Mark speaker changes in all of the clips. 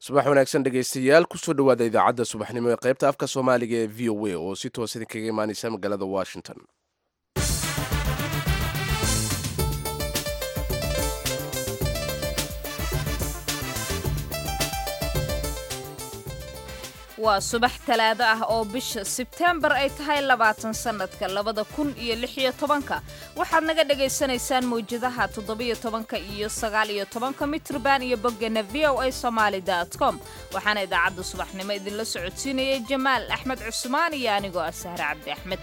Speaker 1: subax wanaagsan dhegaystayaal kusoo dhowaada idaacadda subaxnimo ee qaybta afka soomaaliga ee v o a oo si toos idinkaga imaaneysa magaalada washington
Speaker 2: waa subax talaado ah oo bisha sebteembar ay tahay labaatan sannadka labada kun iyo lix iyo tobanka waxaad naga dhagaysanaysaan mawjadaha toddobiyo tobanka iyo sagaal iyo tobanka mitrban iyo boggana v o a somaali com waxaana idaacadda subaxnimo idinla socodsiinayay jamaal axmed cusmaan iyo anigoo ah sahre cabdi axmed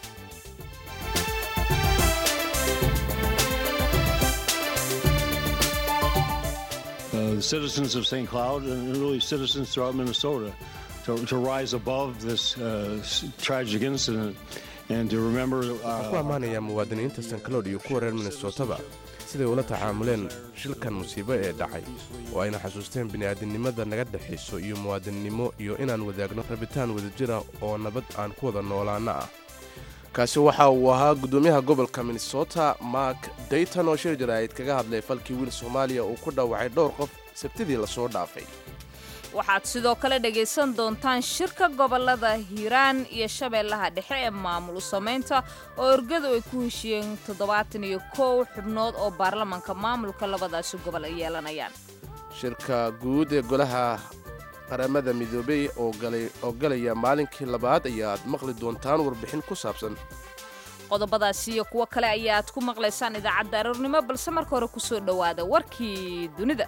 Speaker 3: Uh, the citizens of St. Cloud and really citizens throughout Minnesota to, to rise above this uh, s- tragic incident and to remember.
Speaker 1: waxaan ku
Speaker 3: Uh,
Speaker 1: ammaanayaa muwaadiniinta st cloud iyo kuwa reer minnesotaba siday ula tacaamuleen shilkan musiibo ee dhacay oo ayna xasuusteen bini'aadinimada naga dhexayso iyo muwaadinnimo iyo inaan wadaagno rabitaan wadajira oo nabad aan ku wada noolaanno ah kaasi waxa uu ahaa guddoomiyaha gobolka minnesota mark dayton oo shir jaraa'id kaga hadlay falkii wiil soomaaliya uu ku dhaawacay dhowr qof sabtidii lasoo dhaafay
Speaker 2: waxaad sidoo kale dhagaysan doontaan shirka gobolada hiiraan iyo shabeellaha dhexe ee maamul samaynta oo orgadu ay ku heshiyeen toddobaatan iyo kow xubnood oo baarlamanka maamulka labadaasi gobol ay yeelanayaan
Speaker 1: shirka guud ee golaha qaramada midoobey oo galay- oo galaya maalinkii labaad ayaad maqli doontaan warbixin ku saabsan
Speaker 2: qodobadaasi iyo kuwo kale ayaad ku maqlaysaan idaacadda aroornimo balse marka hore kusoo dhowaada warkii dunida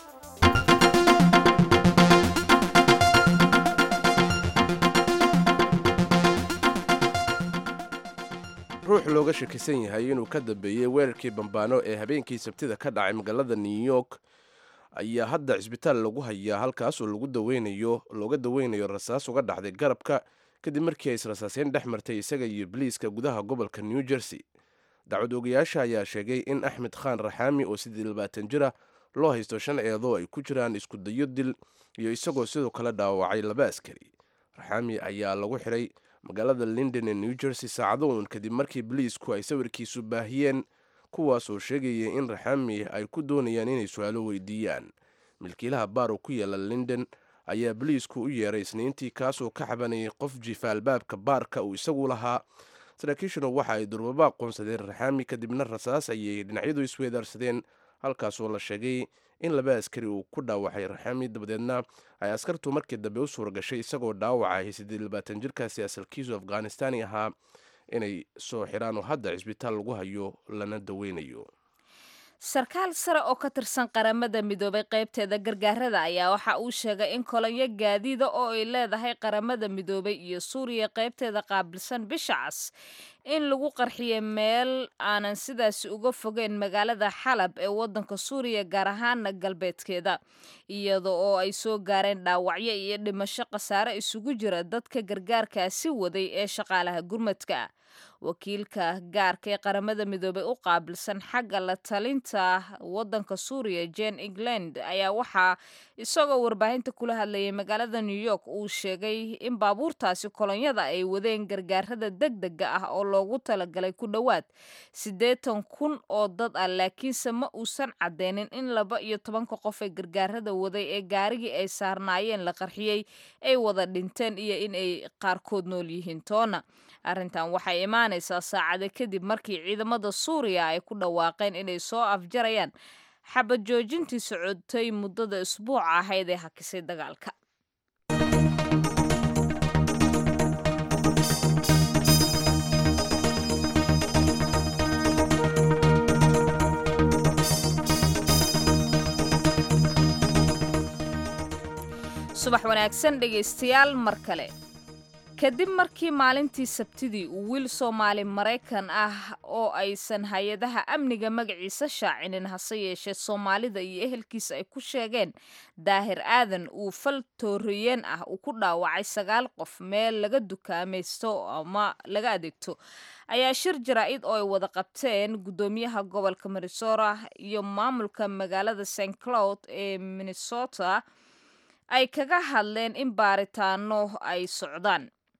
Speaker 1: ruux looga shakisan yahay inuu ka dambeeyey weerarkii bambaano ee habeenkii sabtida ka dhacay magaalada new york ayaa hadda cisbitaal lagu hayaa halkaas oo lagu daweynayo looga daweynayo rasaas uga dhacday garabka kadib markii ay israsaaseen dhex martay isaga iyo biliiska gudaha gobolka new jersey dacwad ogayaasha ayaa sheegay in axmed khaan raxaami oo sidii labaatan jira loo haysto shan eedoo ay ku jiraan isku dayo dil iyo isagoo sidoo kale dhaawacay laba askari raxaami ayaa lagu xiray magaalada linden ee new jersey saacado uun kadib markii biliisku ay sawirkiisu baahiyeen kuwaas oo sheegaya in raxaami ay ku doonayaan inay su-aalo weydiiyaan milkiilaha baar oo ku yaala linden ayaa biliisku u yeeray isniintii kaasoo ka xabanayay qof jifa albaabka baarka uu isagu lahaa saraakiishuna waxa ay durbaba aqoonsadeen raxaami kadibna rasaas ayay dhinacyadu isweedaarsadeen halkaasoo la sheegay in laba askari uu ku dhaawacay raxaami dabadeedna ay askartu markii dambe u suura gashay isagoo dhaawacay siddeed labaatan jirkaasi asalkiisu afghanistani ahaa inay soo xidhaan oo hadda cisbitaal lagu hayo lana daweynayo
Speaker 2: sarkaal sare oo ka tirsan qaramada midoobay qaybteeda gargaarada ayaa waxa uu sheegay in kolonyo gaadiida oo ay leedahay qaramada midoobay iyo suuriya qaybteeda qaabilsan bisha cas in lagu qarxiyay meel aanan sidaasi uga fogeyn magaalada xalab ee wadanka suuriya gaar ahaana galbeedkeeda iyada oo ay soo gaareen dhaawacyo iyo dhimasho khasaare isugu jira dadka gargaarkaasi waday ee shaqaalaha gurmadka wakiilka gaarka ee qaramada midoobey u qaabilsan xagga la talinta wadanka suuriya jen england ayaa waxaa isagoo warbaahinta kula hadlayay magaalada new york uu sheegay in baabuurtaasi kolonyada ay wadeen gargaarada degdega ah oo loogu talagalay ku dhowaad siddeetan kun oo dad ah laakiinse ma uusan cadeynin in laba iyo tobanka qof ee gargaarada waday ee gaarigii ay saarnaayeen la qarxiyey ay wada dhinteen iyo in ay qaarkood nool yihiin toona arrintan waxay imaanaysaa saacade kadib markii ciidamada suuriya ay ku dhawaaqeen inay soo afjarayaan xabad joojintii socotay muddada isbuuca ahayd ee hakisay dagaalka subax wanaagsan dhegaystayaal mar kale kadib markii maalintii sabtidii uu wiil soomaali maraykan ah oo aysan hay-adaha amniga magaciisa shaacinin hase yeeshee soomaalida iyo ehelkiisa ay ku sheegeen daahir aadan uu fal tooriyeen ah uu ku dhaawacay sagaal qof meel laga dukaamaysto ama laga adeegto ayaa shir jaraa-id oo ay wada qabteen guddoomiyaha gobolka minnesota iyo maamulka magaalada st cloud ee minnesota ay kaga hadleen in baaritaano ay socdaan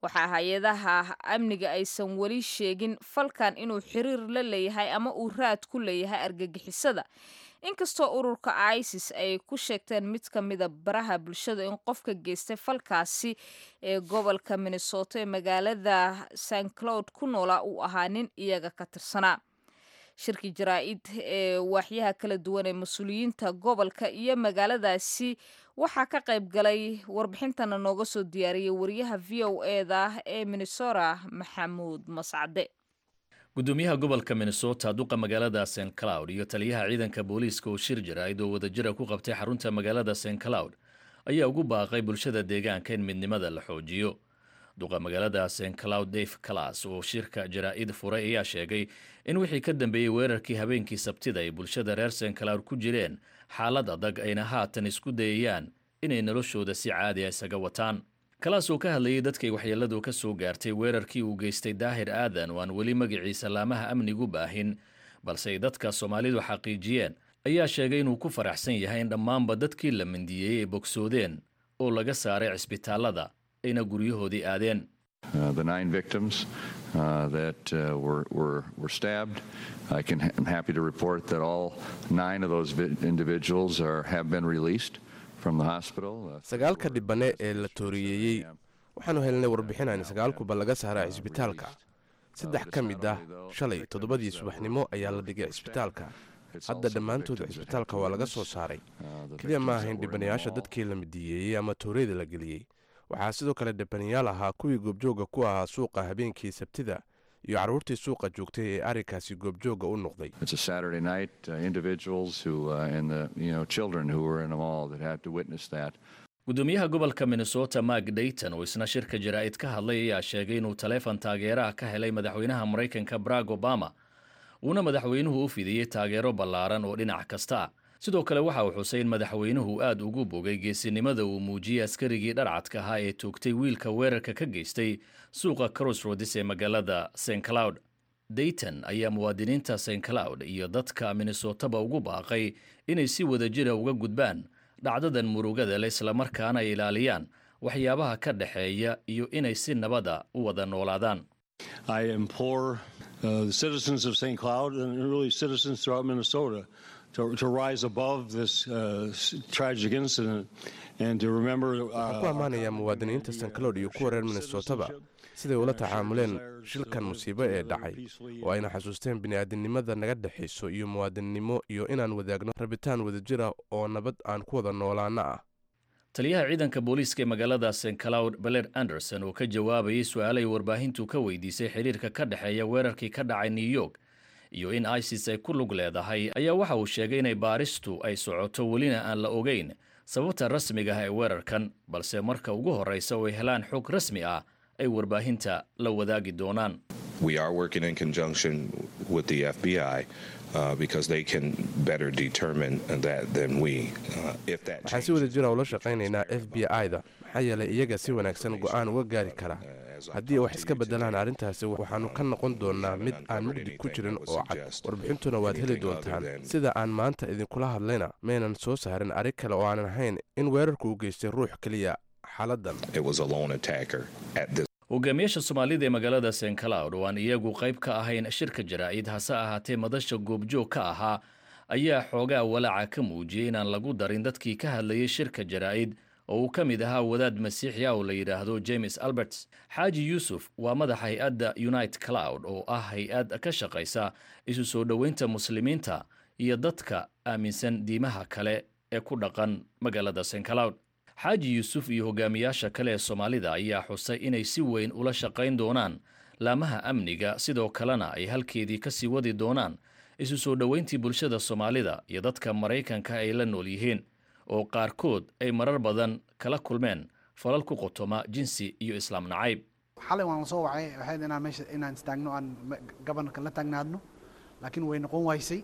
Speaker 2: waxaa hay-adaha amniga aysan weli sheegin falkan inuu xiriir la leeyahay ama uu raad ku leeyahay argagixisada inkastoo ururka isis ay ku sheegteen mid ka mida baraha bulshada in qofka geystay falkaasi ee gobolka minnesota ee magaalada st cloud ku noolaa uu ahaa nin iyaga ka tirsanaa shirki jaraa-id ee waaxyaha kala duwan ee mas-uuliyiinta gobolka iyo magaaladaasi waxaa ka qayb galay warbixintana nooga soo diyaariyay wariyaha v o eda ee minnesota maxamuud mascade
Speaker 4: gudoomiyaha gobolka minnesota duqa magaalada st cloud iyo taliyaha ciidanka booliiska oo shir jaraa'id oo wadajira ku qabtay xarunta magaalada st cloud ayaa ugu baaqay bulshada deegaanka in midnimada la xoojiyo duqa magaalada st cloud dave calas oo shirka jaraa-id furay ayaa sheegay in wixii ka dambeeyey weerarkii habeenkii sabtida ay bulshada reer st cloud ku jireen xaalad adag ayna haatan isku dayayaan inay noloshooda si caadi a isaga wataan kalaas oo ka hadlayay dadkay waxyeelladu ka soo gaartay weerarkii uu geystay daahir aadan oo aan weli magaciisa laamaha amnigu baahin balse ay dadka soomaalidu xaqiijiyeen ayaa sheegay inuu ku faraxsan yahay in dhammaanba dadkii la mindiyeeyey ay bogsoodeen oo laga saaray cisbitaallada ayna guryahoodii aadeen
Speaker 5: Uh, the nine victims uh, that uh, were, were, were stabbed. I can, I'm happy to report that all nine of those individuals are, have been released from the hospital.
Speaker 1: sagaalka dhibane ee la tooriyeeyey waxaanu helnay warbixin aan sagaalkuba laga saaraa cisbitaalka saddex ka mid ah shalay toddobadii subaxnimo ayaa la dhigay cisbitaalka hadda dhammaantood cisbitaalka waa laga soo saaray keliya ma ahayn dhibanayaasha dadkii la midiyeeyey ama tooreyda la geliyey waxaa sidoo kale dhibanayaal ahaa kuwii goobjooga ku ahaa suuqa habeenkii sabtida iyo carruurtii suuqa joogtay ee arrinkaasi goobjooga u noqday
Speaker 5: It's a Saturday night. Uh, individuals who uh, and the you know children who were in the mall that had to witness that.
Speaker 4: gudoomiyaha gobolka minnesota mark dayton oo isna shirka jaraa'id ka hadlay ayaa sheegay inuu taleefon taageeraha ka helay madaxweynaha maraykanka barack obama uuna madaxweynuhu u fidiyey taageero ballaaran oo dhinac kasta ah sidoo kale waxa uu xusay in madaxweynuhu aad ugu bogay geesinimada uu muujiyey askarigii dharcadka ahaa ee toogtay wiilka weerarka ka geystay suuqa crossroads ee magaalada st cloud dayton ayaa muwaadiniinta st cloud iyo dadka minnesotaba ugu baaqay inay si wadajira uga gudbaan dhacdadan murugada le islamarkaana ay ilaaliyaan waxyaabaha ka dhexeeya iyo inay si nabada u wada noolaadaan
Speaker 3: I implore uh, the citizens of St. Cloud and really citizens throughout Minnesota to, to rise above this uh, s- tragic incident and to remember.
Speaker 1: waxaan ku ammaanayaa muwaadiniinta st cloud iyo kuwa reer minnesotaba siday ula tacaamuleen shilkan musiibo ee dhacay oo ayna xasuusteen bini'aadinimada naga dhexayso iyo muwaadinnimo iyo inaan wadaagno rabitaan wadajira oo nabad aan ku wada noolaano ah
Speaker 4: taliyaha ciidanka booliiska ee magaalada st cloud beler anderson oo ka jawaabayay su-aalay warbaahintu ka weydiisay xiriirka ka dhexeeya weerarkii ka dhacay new york iyo in isis ay ku lug leedahay ayaa waxa uu sheegay inay baaristu ay socoto welina aan la ogeyn sababta rasmiga ah ee weerarkan balse marka ugu horreysa oo ay helaan xog rasmi ah ay warbaahinta la wadaagi doonaan
Speaker 6: We are working in conjunction with the FBI uh, because they can better determine that than we. Uh, if that
Speaker 1: waxaan si wada jira ula shaqaynaynaa f b i-da maxaa yeelay iyaga si wanaagsan go'aan uga gaari kara haddii wax iska beddelaan arrintaasi waxaannu ka noqon doonnaa mid aan mugdi ku jirin oo cad warbixintuna waad heli doontaan sida aan maanta idinkula hadlayna maynan soo saarin arrin kale oo aanan ahayn in weerarku u geystay ruux keliya xaaladdan
Speaker 6: it was a lone attacker at this
Speaker 4: hogaamiyaasha soomaalida ee magaalada st cloud oo aan iyagu qayb ka ahayn shirka jaraa'id hase ahaatee madasha goobjoog ka ahaa ayaa xoogaa walaaca ka muujiyey inaan lagu darin dadkii ka hadlayay shirka jaraa'id oo uu ka mid ahaa wadaad masiixi ah oo la yidhaahdo james alberts xaaji yuusuf waa madaxa hay-adda unite cloud oo ah hay-ad ka shaqaysa isu soo dhoweynta muslimiinta iyo dadka aaminsan diimaha kale ee ku dhaqan magaalada st cloud xaaji yuusuf iyo hogaamiyaasha kale ee soomaalida ayaa xusay inay si weyn ula shaqayn doonaan laamaha amniga sidoo kalena ay halkeedii ka sii wadi doonaan isu soo dhoweyntii bulshada soomaalida iyo dadka maraykanka ay la nool yihiin oo qaarkood ay marar badan kala kulmeen falal ku qotoma jinsi iyo islaam nacayb
Speaker 7: xalay waan soo wacay waxayd inaan meesha inaan istaagno aan gabanarka la taagnaadno laakiin way noqon waysay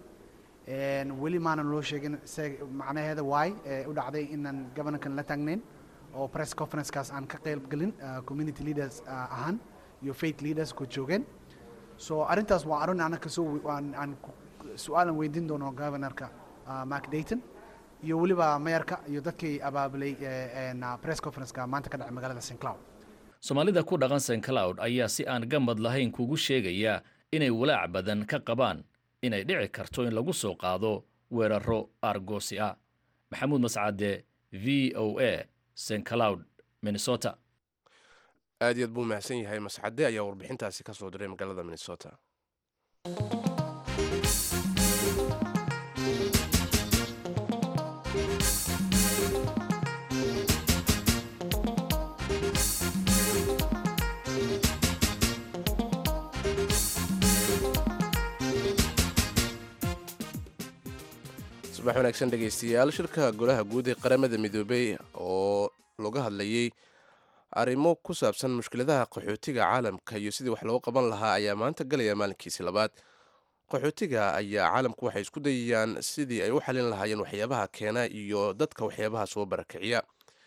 Speaker 7: weli maanan loo sheegin se macnaheeda waay ee u dhacday inaan gabanarkan la taagnayn oo press conferencekaas aan ka qayb gelin community leaders ahaan iyo faith leaders ku joogeen so arrintaas waa arrin ana kasoo aan aan su-aalan weydiin doono governorka mark dayton iyo weliba mayarka iyo dadkii abaabulay press conferenceka maanta ka dhacay magaalada st cloud
Speaker 4: soomaalida ku dhaqan st cloud ayaa si aan gamad lahayn kugu sheegaya inay walaac badan ka qabaan inay dhici karto in lagu soo qaado weeraro argosi ah maxamuud mascade v o a st cloud minnesota
Speaker 1: aad iyaad buu mahadsan yahay mascade ayaa warbixintaasi ka soo diray magaalada minnesota subax wanaagsan dhegaystayaal shirka golaha guud ee qaramada midoobey oo laga hadlayey arrimo ku saabsan mushkiladaha qaxootiga caalamka iyo sidii wax looga qaban lahaa ayaa maanta galaya maalinkiisi labaad qaxootiga ayaa caalamku waxay isku dayayaan sidii ay u xalin lahaayeen waxyaabaha keena iyo dadka waxyaabaha soo barakiciya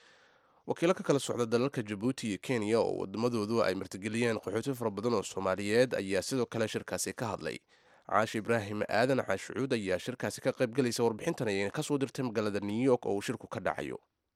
Speaker 1: wakiilo ka kala socda dalalka jabuuti iyo kenya oo wadamadoodu ay martigeliyeen qaxooti fara badan oo soomaaliyeed ayaa sidoo kale shirkaasi ka hadlay caashi ibraahim aadan caashucuud ayaa shirkaasi ka qaybgalaysa warbixintan ayayna kasoo dirtay magaalada new york oo uu shirku ka dhacayo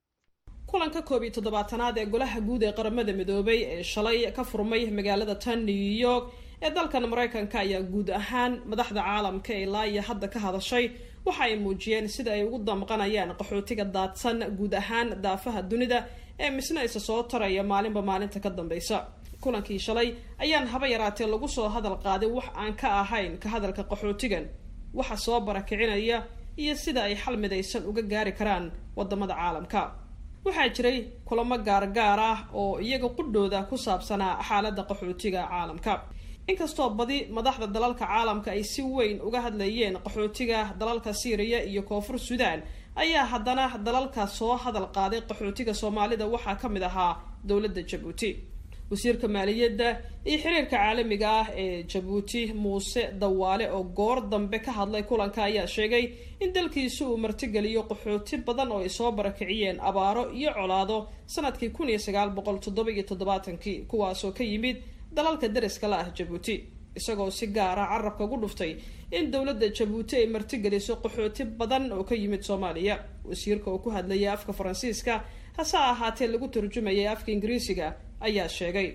Speaker 8: kulanka koob iyo toddobaatanaad ee golaha guud ee qaramada midoobay ee shalay ka furmay magaalada tan new york ee dalkan maraykanka ayaa guud ahaan madaxda caalamka ee ilaa iyo hadda ka hadashay waxa ay muujiyeen sida ay ugu damqanayaan qaxootiga daadsan guud ahaan daafaha dunida ee misna isa soo taraya maalinba maalinta ka dambeysa kulankii shalay ayaan haba yaraatee lagu soo hadal qaaday wax aan ka ahayn ka hadalka qaxootigan waxa soo barakicinaya iyo sida ay xal midaysan uga gaari karaan wadamada caalamka waxaa jiray kulamo gaargaar ah oo iyaga qudhooda ku saabsanaa xaaladda qaxootiga caalamka inkastoo badi madaxda dalalka caalamka ay si weyn uga hadlayeen qaxootiga dalalka siiriya iyo koonfur suudaan ayaa haddana dalalka soo hadal qaaday qaxootiga soomaalida waxaa ka mid ahaa dowladda jabuuti wasiirka maaliyadda iyo xiriirka caalamiga ah ee jabuuti muuse dawaale oo goor dambe ka hadlay kulanka ayaa sheegay in dalkiisu uu martigeliyo qaxooti badan oo ay soo barakiciyeen abaaro iyo colaado sanadkii kun iyo sagaal boqol toddoba iyo toddobaatankii kuwaasoo ka yimid dalalka dariska la ah jabuuti isagoo si gaara carabka ugu dhuftay in dowladda jabuuti ay martigeliso qaxooti badan oo ka yimid soomaaliya wasiirka oo ku hadlayay afka faransiiska hase ahaatee lagu turjumayay afka ingiriisiga ayaa sheegay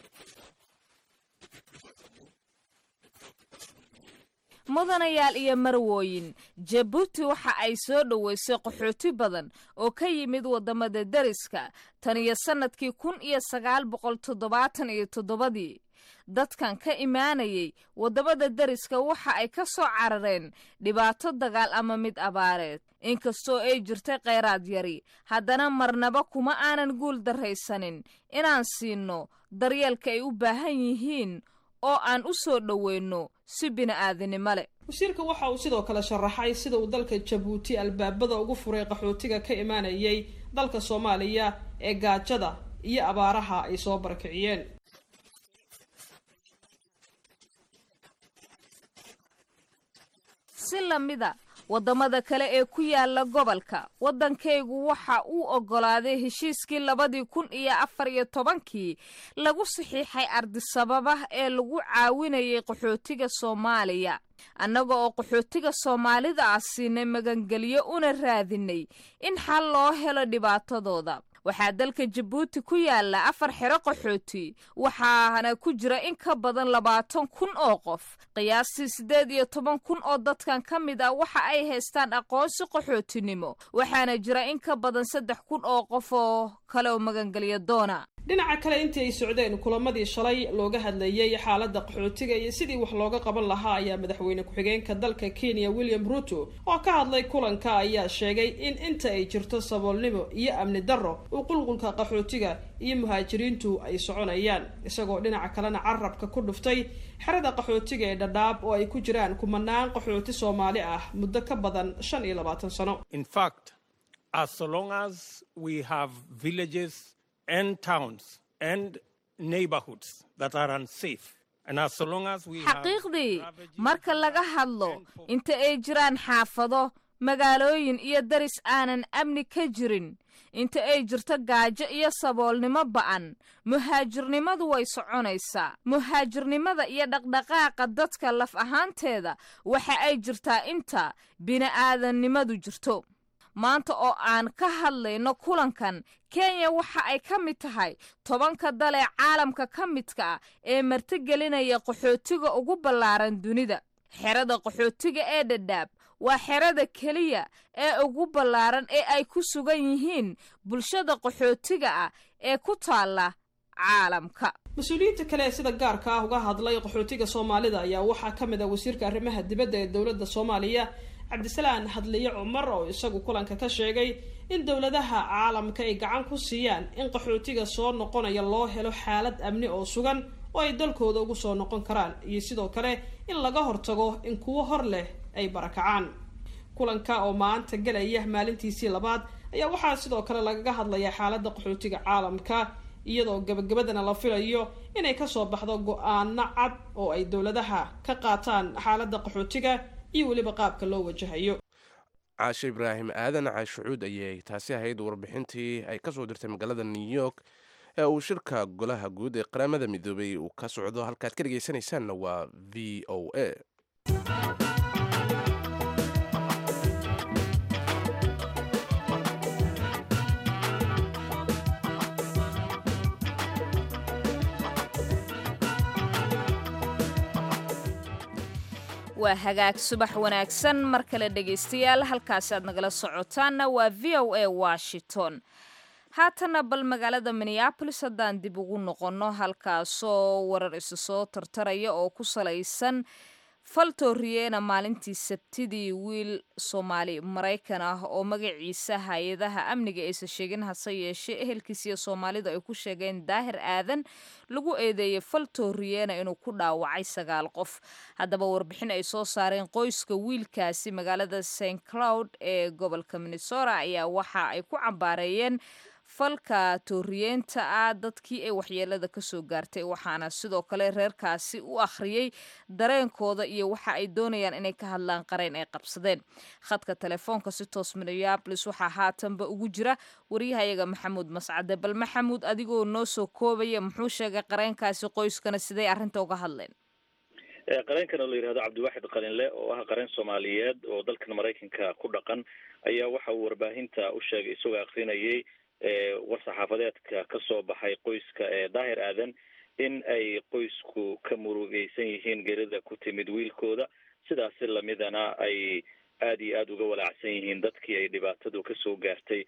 Speaker 2: mudanayaal iyo marwooyin jabuuti waxa ay soo dhoweysay qaxooti badan oo ka yimid waddamada deriska tan iyo sannadkii kun iyo sagaal boqol toddobaatan iyo toddobadii dadkan ka imaanayay waddamada deriska waxa ay ka soo carareen dhibaato dagaal ama mid abaareed inkastoo ay jirtay khayraad yari haddana marnaba kuma aanan guul darraysanin inaan siinno daryeelka ay u baahan yihiin oo aan u soo dhoweyno si bini'aadanimo leh
Speaker 8: wasiirka waxa uu sidoo kale sharaxay sida uu dalka jabuuti albaabada ugu furay qaxootiga ka imaanayay dalka soomaaliya ee gaajada iyo abaaraha ay soo barakiciyeen
Speaker 2: si lamida waddamada kale ee ku yaala gobolka waddankaygu waxa uu oggolaaday heshiiskii labadii kun iyo afar iyo tobankii lagu saxiixay ardisababa ee lagu caawinayay qaxootiga soomaaliya annaga oo qaxootiga soomaalida ah siinay magangelyo una raadinay in xal loo helo dhibaatadooda waxaa dalka jabuuti ku yaala afar xero qaxooti waxaana ku jira in ka badan labaatan kun oo qof qiyaastii siddeed iyo toban kun oo dadkan ka mid ah waxa ay haystaan aqoonsi qaxootinimo waxaana jira in ka badan saddex kun oo qof oo kale oo magangelya doona
Speaker 8: dhinaca kale intii ay socdeen kulamadii shalay looga hadlayay xaaladda qaxootiga iyo sidii wax looga qaban lahaa ayaa madaxweyne ku-xigeenka dalka kenya william ruto oo ka hadlay kulanka ayaa sheegay in inta ay jirto saboolnimo iyo amni darro uu qulqulka qaxootiga iyo muhaajiriintu ay soconayaan isagoo dhinaca kalena carabka ku dhuftay xerada qaxootiga ee dhadhaab oo ay ku jiraan kumanaan qaxooti soomaali ah muddo ka badan shan iyo labaatan sano
Speaker 9: and towns and neighborhoods that are unsafe.
Speaker 2: xaqiiqdii marka laga hadlo inta ay jiraan xaafado magaalooyin iyo daris aanan amni ka jirin inta ay jirto gaajo iyo saboolnimo ba'an muhaajirnimadu way soconaysaa muhaajirnimada iyo dhaqdhaqaaqa dadka laf ahaanteeda waxa ay jirtaa inta bini'aadannimadu jirto maanta oo aan ka hadlayno kulankan kenya waxa ay ka mid tahay tobanka dal ee caalamka ka midka ah ee martigelinaya qaxootiga ugu ballaaran dunida xerada qaxootiga ee dhadhaab waa xerada keliya ee ugu ballaaran ee ay ku sugan yihiin bulshada qaxootiga ah ee ku taalla caalamka
Speaker 8: mas-uuliyiinta kale ee sida gaarka ah uga hadlay qaxootiga soomaalida ayaa waxaa ka mid ah wasiirka arrimaha dibadda ee dowladda soomaaliya cabdisalaan hadliye cumar oo isagu kulanka ka sheegay in dowladaha caalamka ay gacan ku siiyaan in qaxootiga soo noqonaya loo helo xaalad amni oo sugan oo ay dalkooda ugu soo noqon karaan iyo sidoo kale in laga hortago in kuwo hor leh ay barakacaan kulanka oo maanta gelaya maalintiisii labaad ayaa waxaa sidoo kale lagaga hadlayaa xaaladda qaxootiga caalamka iyadoo gabagabadana la filayo inay kasoo baxdo go-aano cad oo ay dowladaha ka qaataan xaaladda qaxootiga iyo weliba qaabka loo wajahayo
Speaker 1: caashe ibraahim aadan caashucuud ayay taasi ahayd warbixintii ay kasoo dirtay magaalada new york ee uu shirka golaha guud ee qaramada midoobay uu ka socdo halkaad ka dhegaysanaysaanna waa v o a
Speaker 2: waa hagaag subax wanaagsan mar kale dhegaystayaal halkaasi aad nagala socotaanna waa v o a washington haatana bal magaalada minneabolis haddaan dib ugu noqonno halkaasoo warar isu soo tartaraya oo ku salaysan faltoriyeena maalintii sabtidii wiil soomaali maraykan ah oo magaciisa hay-adaha amniga aysan sheegin hase yeeshee ehelkiisiyo soomaalidu ay ku sheegeen daahir aadan lagu eedeeyey faltoriyeena inuu ku dhaawacay sagaal qof haddaba warbixin ay soo saareen qoyska wiilkaasi magaalada st cloud ee gobolka minnesota ayaa waxa ay ku cambaareeyeen falka tooriyeenta ah dadkii ay waxyeelada kasoo gaartay waxaana sidoo kale reerkaasi u akhriyey dareenkooda iyo waxa ay doonayaan inay ka hadlaan qareen ay qabsadeen khadka telefoonka si toos minneabolis waxaa haatanba ugu jira waryahayaga maxamuud mascade bal maxamuud adigoo noo soo koobaya muxuu sheegay qareenkaasi qoyskana siday arrinta uga hadleen
Speaker 4: qareenkan oo la yidhahdo cabdiwaxid qalinle oo ah qareen soomaaliyeed oo dalkan maraykanka ku dhaqan ayaa waxa uu warbaahinta u sheegay isagoo akrinayay war saxaafadeedka ka soo baxay qoyska ee daahir aadan in ay qoysku ka murugeysan yihiin gerida ku timid wiilkooda sidaasi lamidana ay aada iyo aada uga walaacsan yihiin dadkii ay dhibaatadu kasoo gaartay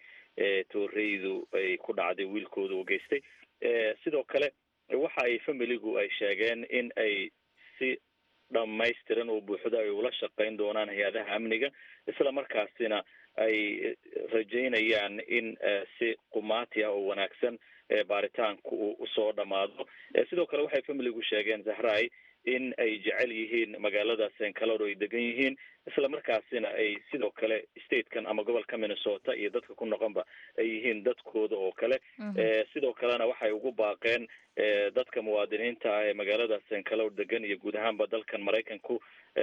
Speaker 4: tooreydu ay ku dhacday wiilkooda u geystay sidoo kale waxa ay familigu ay sheegeen in ay si dhamaystiran oo buuxda ay ula shaqeyn doonaan hay-adaha amniga isla markaasina ay rajaynayaan in si qumaati ah oo wanaagsan baaritaanku uu usoo dhamaado sidoo kale waxay familigu sheegeen zahrai in ay jecel yihiin magaalada st calor ay degan yihiin isla markaasina ay sidoo kale statekan ama gobolka minnesota iyo dadka ku noqonba ay yihiin dadkooda oo kale sidoo kalena waxay ugu baaqeen dadka muwaadiniinta ah ee magaalada st calor degan iyo guud ahaanba dalkan maraykanku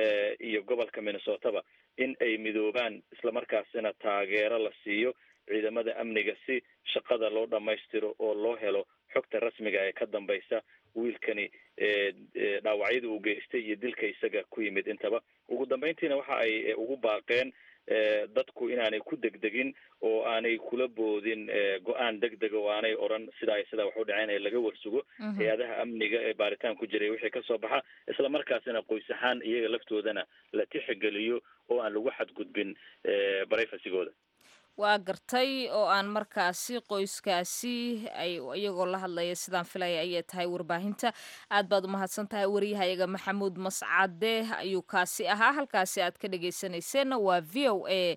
Speaker 4: iyo gobolka minnesotaba in ay midoobaan isla markaasina taageero la siiyo ciidamada amniga si shaqada loo dhamaystiro oo loo helo xogta rasmiga ee ka dambaysa wiilkani dhaawacyada uu geystay iyo dilka isaga ku yimid intaba ugu dambeyntiina waxa ay ugu baaqeen dadku inaanay ku degdegin oo aanay kula boodin go-aan degdega oo aanay oran sidaa iyo sidaa wax u dhaceen ee laga warsugo hay-adaha amniga ee baaritaan ku jiray wixii kasoo baxa isla markaasina qoys ahaan iyaga laftoodana la tixgeliyo oo aan lagu xadgudbin barayfasigooda
Speaker 2: waa gartay oo aan markaasi qoyskaasi ay iyagoo la hadlaya sidaan filaya ayay tahay warbaahinta aad baad umahadsan tahay waryahayaga maxamuud mascade ayuu kaasi ahaa halkaasi aad ka dhegeysaneyseenna waa v o a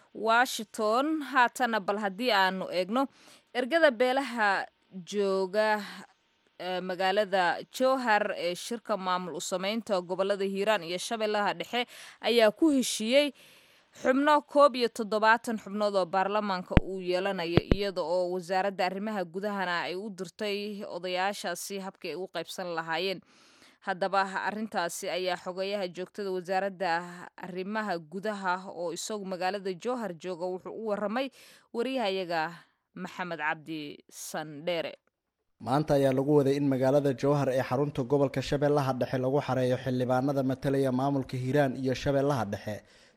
Speaker 2: washington haatana bal haddii aanu eegno ergada beelaha jooga magaalada jowhar ee shirka maamul u sameynta gobolada hiiraan iyo shabeellaha dhexe ayaa ku heshiiyey xubno koob iyo toddobaatan xubnood oo baarlamaanka uu yeelanayo iyada oo wasaaradda arrimaha gudahana ay u dirtay odayaashaasi habkii ay u qaybsan lahaayeen haddaba arrintaasi ayaa xogeyaha joogtada wasaaradda arrimaha gudaha oo isagu magaalada jowhar jooga wuxuu u waramay wariyahayaga maxamed cabdi sandheere
Speaker 10: maanta ayaa lagu waday in magaalada jowhar ee xarunta gobolka shabeellaha dhexe lagu xareeyo xildhibaanada matalaya maamulka hiiraan iyo shabeellaha dhexe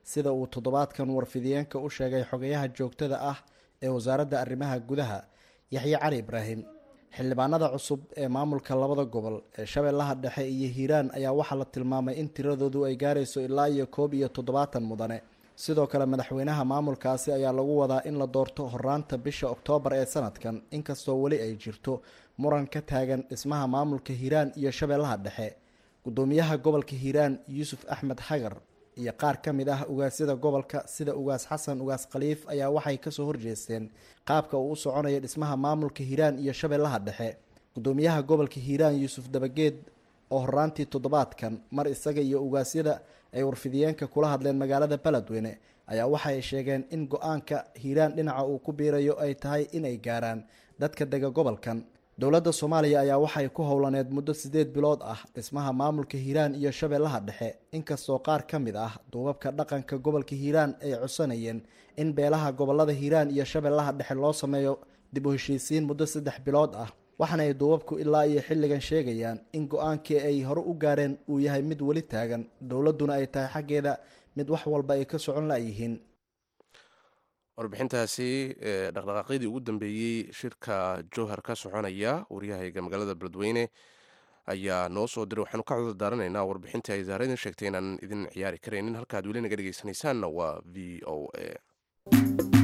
Speaker 10: sida uu toddobaadkan warfidiyeenka u sheegay xogayaha joogtada ah ee wasaaradda arrimaha gudaha yaxye cali ibraahim xildhibaanada cusub ee maamulka labada gobol ee shabeellaha dhexe iyo hiiraan ayaa waxaa la tilmaamay in tiradoodu ay gaarayso ilaa iyo koob iyo toddobaatan mudane sidoo kale madaxweynaha maamulkaasi ayaa lagu wadaa in la doorto horaanta bisha oktoobar ee sanadkan inkastoo weli ay jirto muran ka taagan dhismaha maamulka hiiraan iyo shabeellaha dhexe gudoomiyaha gobolka hiiraan yuusuf axmed xagar iyo qaar ka mid ah ugaasyada gobolka sida ugaas xasan ugaas khaliif ayaa waxay kasoo horjeesteen qaabka uu u soconaya dhismaha maamulka hiiraan iyo shabeellaha dhexe gudoomiyaha gobolka hiiraan yuusuf dabageed oo horaantii toddobaadkan mar isaga iyo ugaasyada ay warfidiyeenka kula hadleen magaalada beledweyne ayaa waxaay sheegeen in go-aanka hiiraan dhinaca uu ku biirayo ay tahay inay gaaraan dadka dega gobolkan dowladda soomaaliya ayaa waxay ku howlaneed muddo siddeed bilood ah dhismaha maamulka hiiraan iyo shabeellaha dhexe inkastoo qaar ka mid ah duubabka dhaqanka gobolka hiiraan ay codsanayeen in beelaha gobolada hiiraan iyo shabeellaha dhexe loo sameeyo dib u heshiisiin muddo saddex bilood ah waxaana ay duubabku ilaa iyo xilligan sheegayaan in go-aankii ay hore u gaareen uu yahay mid weli taagan dowladduna ay tahay xaggeeda mid wax walba ay ka socon layihiin
Speaker 1: warbixintaasi dhaqdhaqaaqyadii ugu dambeeyey shirka jowhar ka soconaya waryahayga magaalada beledweyne ayaa noo soo diray waxaanu ka cudur daaranaynaa warbixintii ay zaaradin sheegtay inaan idin ciyaari karaynin halkaad weli naga dhegeysanaysaanna waa v o a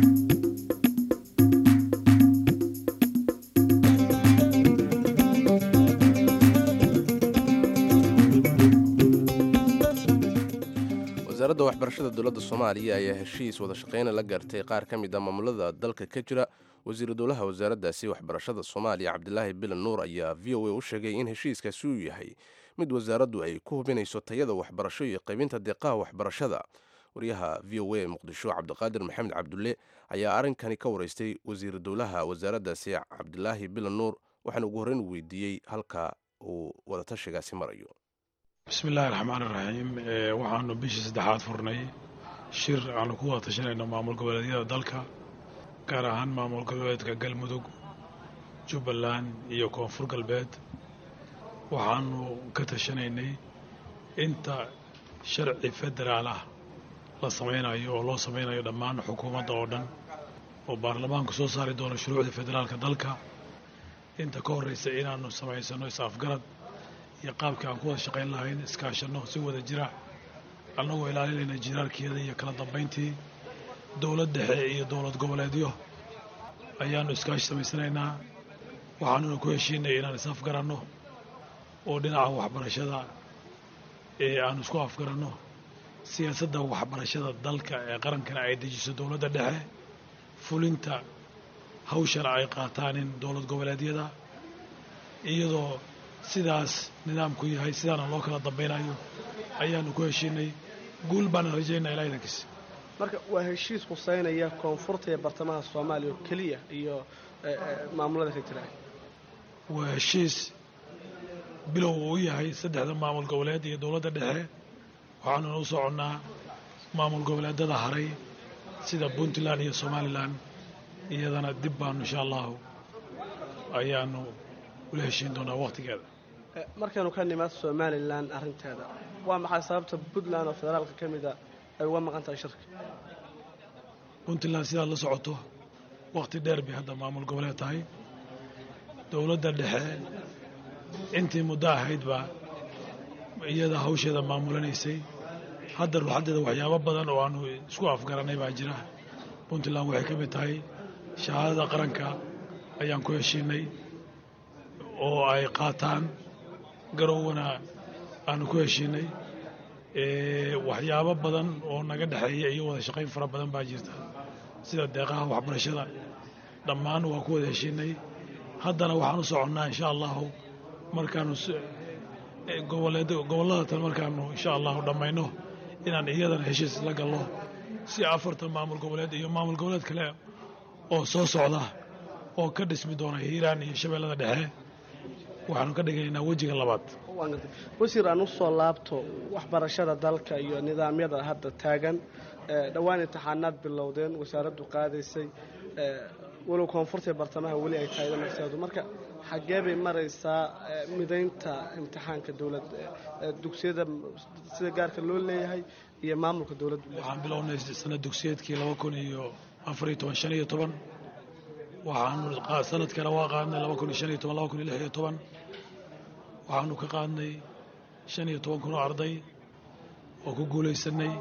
Speaker 1: wasaaradda waxbarashada dowladda soomaaliya ayaa heshiis wada shaqeyna la gaartay qaar ka mid a maamulada dalka ka jira wasiiru dowlaha wasaaraddaasi waxbarashada soomaaliya cabdilaahi bilan nuur ayaa v o a u sheegay in heshiiskaasi uu yahay mid wasaaraddu ay ku hubinayso tayada waxbarasho iyo qaybinta deeqaha waxbarashada waryaha v o a muqdisho cabdiqaadir maxamed cabdulle ayaa arrinkani ka wareystay wasiiru dowlaha wasaaraddaasi cabdilaahi bilan nuur waxaana ugu horreyn u weydiiyey halka uu wadatashigaasi marayo
Speaker 11: bismiillaahi raxmaan iraxiim waxaanu bishii saddexaad furnay shir aanu ku wada tashanayno maamul goboleedyada dalka gaar ahaan maamul goboleedka galmudug jubbaland iyo koonfur galbeed waxaanu ka tashanaynay inta sharci federaal ah la samaynayo oo loo samaynayo dhammaan xukuumadda oo dhan oo baarlamaanku soo saari doono shuruucda federaalka dalka inta ka horraysa inaannu samaysano is-afgarad iyo qaabkii aan ku wada shaqayn lahayn iskaashanno si wada jira annagoo ilaalinayna jiraarkeeda iyo kala dambayntii dowlad dhexe iyo dowlad goboleedyo ayaannu iskaashi samaysanaynaa waxaanuna ku heshiinay inaan is afgaranno oo dhinaca waxbarashada ee aanu isku afgaranno siyaasadda waxbarashada dalka ee qarankana ay dejiso dowladda dhexe fulinta hawshana ay qaataanin dowlad goboleedyada iyadoo sidaas nidaamku yahay sidaana loo kala dambaynayo ayaanu ku heshiinay guul baana rajaynaa ilaa idankiis
Speaker 12: marka waa heshiis huseynaya koonfurta iyo bartamaha soomaaliya oo keliya iyo maamulada ka jira
Speaker 11: waa heshiis bilow uu yahay saddexda maamul goboleed iyo dowladda dhexe waxaanuna u soconnaa maamul goboleedada haray sida puntland iyo somalilan iyadana dib baanu insha allahu ayaanu ula heshiin doonaa wakhtigeeda
Speaker 12: markaynu ka nimaad somalilan arrinteeda waa maxay sababta puntland oo federaalka ka mida ay uga maqan tahay shirka
Speaker 11: puntland sidaad la socoto wakhti dheer bay hadda maamul goboleed tahay dowladda dhexe intii muddo ahaydba iyada hawsheeda maamulanaysay hadda ruuxaddeeda waxyaabo badan oo aanu isku afgaranay baa jira puntland waxay ka mid tahay shahaadada qaranka ayaan ku heshiinay oo ay qaataan garowwana aanu ku heshiinay waxyaabo badan oo naga dhexeeya iyo wada shaqayn fara badan baa jirta sida deeqaha waxbarashada dhammaan waa ku wada heshiinay haddana waxaan u soconnaa insha allahu markaanu gobollada tan markaanu insha allahu dhammayno inaan iyadana heshiis la gallo si afartan maamul goboleed iyo maamul goboleed kale oo soo socda oo ka dhismi doona hiiraan iyo shabeellada dhexe waxaanu ka dhiganaynaa wejiga labaad
Speaker 12: wasiir aan u soo laabto waxbarashada dalka iyo nidaamyada hadda taagan dhowaan imtixaanaad bilowdeen wasaaraddu qaadaysay walow koonfurta bartamaha weli ay tahay nafseedu marka xaggee bay maraysaa midaynta imtixaanka dowlad dugsiyada sida gaarka loo leeyahay iyo maamulka dowladda
Speaker 11: waxaan bilownay sanad dugsiyeedkii laba kun iyo afariyo toban shan iyo toban waxaanu sanad kale waa qaadnay laba kun iyo shan iyo toban laba kun iyo lix iyo toban waxaanu ka qaadnay shan iyo toban kun oo arday oo ku guulaysanay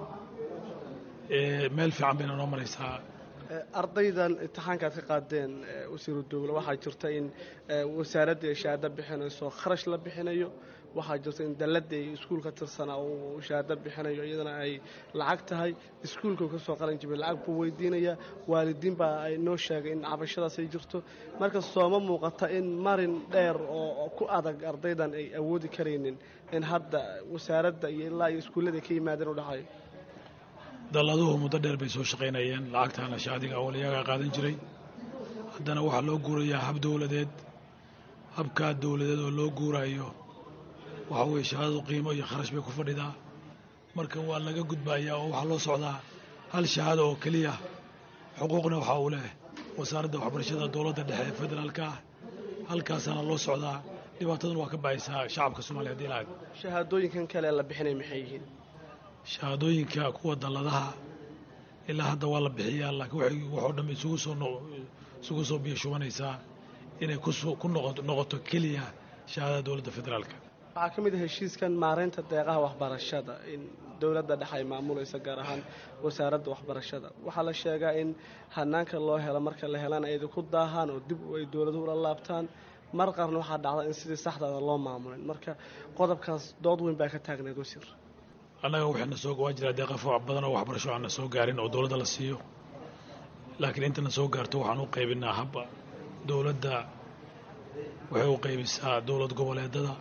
Speaker 11: meel fiican bayna noo maraysaa
Speaker 12: ardaydan imtixaanka aad ka qaadeen wasiiru dowle waxaa jirta in wasaaradda ay shahaado bixinayso kharash la bixinayo waxaa jirta in dalladda ay iskuulka tirsanaa uu shahaado bixinayo iyadana ay lacag tahay iskuulka uu kasoo qalan jibay lacag buu weydiinaya waalidiin baa ay noo sheegay in cabashadaas ay jirto marka sooma muuqata in marin dheer oo ku adag ardaydan ay awoodi karaynin in hadda wasaaradda iyo ilaa iyo iskuullada ay ka yimaadeen u dhaxayo
Speaker 11: dalladuhu muddo dheer bay soo shaqaynayeen lacagtaana shaadiga awal iyagaa qaadan jiray haddana waxaa loo guurayaa hab dowladeed habkaa dowladeed oo loo guuraayo waxa weeye shahaadadu qiimo iyo kharash bay ku fadhidaa marka waa laga gudbayaa oo waxaa loo socdaa hal shahaado oo keliya xuquuqna waxaa uu leh wasaaradda waxbarashada dowladda dhexe federaalka ah halkaasaana loo socdaa dhibaataduna waa ka bahaysaa shacabka soomaliya hadii lahayd
Speaker 12: shahaadooyinkan kale la bixinay maxay yihiin
Speaker 11: shahaadooyinka kuwa dalladaha ilaa hadda waa la bixiyaa laakiin waxay waxoo dhan isugu soo isugu soo biyo shubanaysaa inay ku noqoto keliya shahaadada dowladda federaalka
Speaker 12: waxaa ka mid ah heshiiskan maaraynta deeqaha waxbarashada in dowladda dhexe ay maamulayso gaar ahaan wasaaradda waxbarashada waxaa la sheegaa in hanaanka loo helo marka la helana ay ku daahaan oo dib ay dowladuhu ula laabtaan mar qarna waxaa dhacda in sidii saxdaada loo maamulin marka qodobkaas dood weyn baa ka taagneed wasiir
Speaker 11: annaga waxayna soo waa jiraa deeqa fooc badan oo waxbarasho aanna soo gaarin oo dowladda la siiyo laakiin intana soo gaarto waxaan u qaybinaa habba dowladda waxay u qaybisaa dowlad goboleedada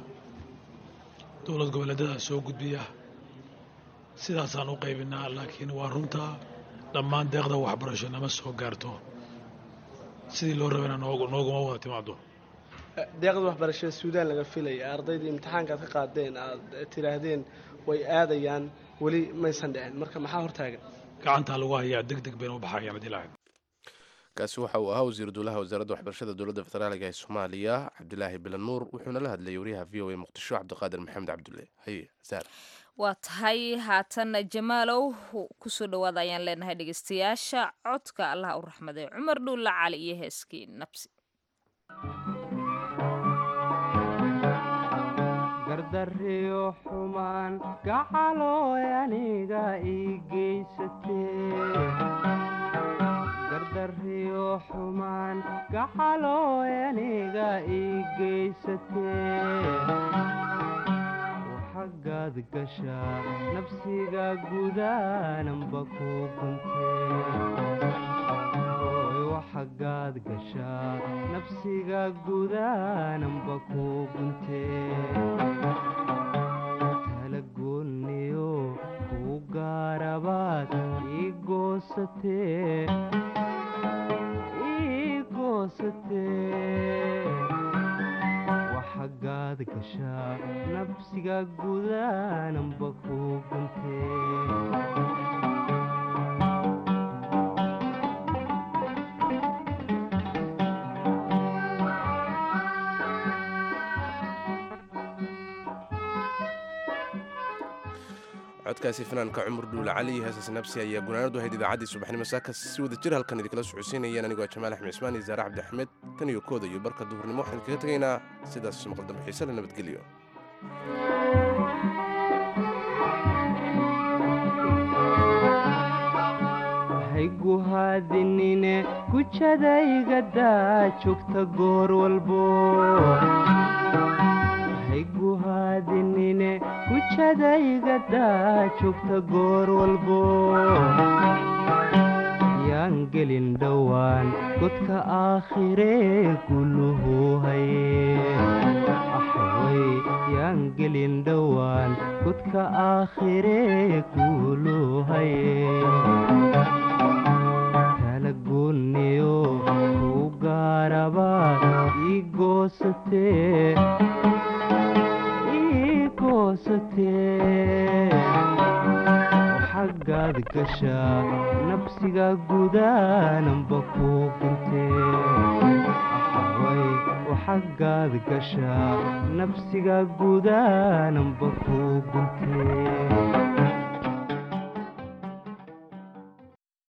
Speaker 11: dowlad goboleedada soo gudbiya sidaasaan u qaybinaa laakiin waa runtaa dhammaan deeqda waxbarasho nama soo gaarto sidii loo rabayna nooguma wada timaado
Speaker 12: deeqda waxbarashada suudaan laga filaya ardaydii imtixaanka aad ka qaadeen aad tidhaahdeen way aadayaan weli maysan dhicin marka maxaa hortaagan
Speaker 11: gacantaa lagu hayaa deg deg bayna u baxayaan haddii lahayd
Speaker 1: kaasi waxa uu ahaa wasiiru dowlaha wasaaradda waxbarashada dowladda federaaliga ee soomaaliya cabdilaahi bilan nuur wuxuuna la hadlayay wariyaha v o a muqdisho cabdiqaadir maxamed cabdulle haye saar
Speaker 2: waa tahay haatanna jamaalow kusoo dhowaada ayaan leenahay dhegeystayaasha codka allah u raxmaday cumar dhuulla cali iyo heeskii nabsi
Speaker 13: gardariyo xumaan gacalooy aniga ii geysatee gardariyo xumaan gacalooy aniga ii geysatee waxagaad gashaa nafsiga gudaananba ku guntee waxagaad gashaa nafsiga gudaananba ku guntee tala goonniyo kuu gaarabaad ii goosatee ii goosatee waxagaad gashaa nafsiga gudaananba ku guntee
Speaker 1: codkaasi fanaanka cumar dhuule cali iyo heesaas nabsi ayaa gunaanadu ahayd idaacaddii subaxnimo saaka si wada jir halkan idinkala socodsiinayeen anigoo jamaal axmed cismaan iyo saare cabdi axmed tan iyo kooda iyo barka duhurnimo waxaan kaga tegaynaa sidaas maqaldambe xiise la nabadgelyo
Speaker 13: haygu haadinine gujadayga daa joogta goor walbo haygu haadinine gujadayga daa joogta goor walbo yaan gelin dhowaan godka aakhiree guluhu haye axway yaan gelin dhowaan godka aakhiree guluhu haye tala goonniyo kuu gaarabaad ii goosatee ii goosatee waxagaad gashaa xabsiga gudaananba kuu guntee axaway waxagaad gashaa nafsiga gudaananba kuu guntee